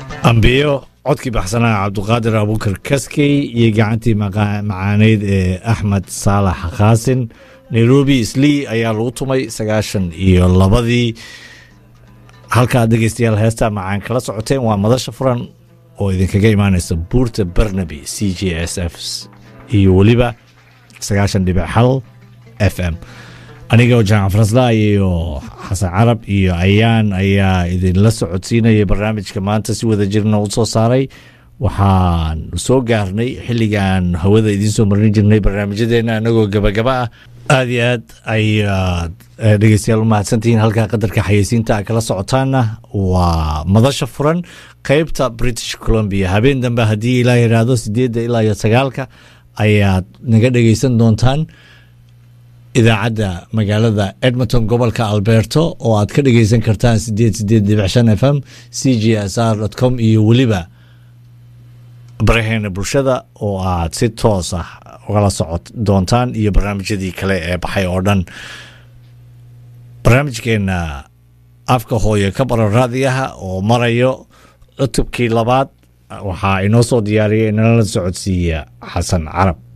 ambiyo codkii baxsanaa cabduqaadir abuukar kaskey iyo gacantii macaaneyd ee axmed saalax khaasin nairobi islii ayaa lagu tumay sagaashan iyo labadii halkaad dhegeystayaal heestaa macaan kala socoteen waa madasha furan oo idinkaga imaaneysa buurta barnaby c j s f iyo weliba sagaashan dhibic hal f m anigoo jaamac farasla iyo xasan carab iyo ayaan ayaa idinla socodsiinaya barnaamijka maanta si wada jirna u soo saaray waxaan soo gaarnay xilligaan hawada idiin soo marin jirnay barnaamijyadeena anagoo gabagaba ah aada iyo aad ayaad dhegeystayaal u mahadsantihiin halkaa qadarka xayeysiinta a kala socotaana waa madasha furan qeybta british columbia habeen dambe haddii ilaa yidhaahdo sideedda ilaa iyo sagaalka ayaad naga dhegeysan doontaan idaacadda magaalada edmonton gobolka alberto oo aad ka dhegeysan kartaan sideed sideed dhibic shan f m c g s r com iyo weliba baraheena bulshada oo aad si toos ah ugala socod doontaan iyo barnaamijyadii kale ee baxay oo dhan barnaamijkeena afka hooye ka baro raadiyaha oo marayo cutubkii labaad waxaa inoo soo diyaariyay inala socodsiiya xasan carab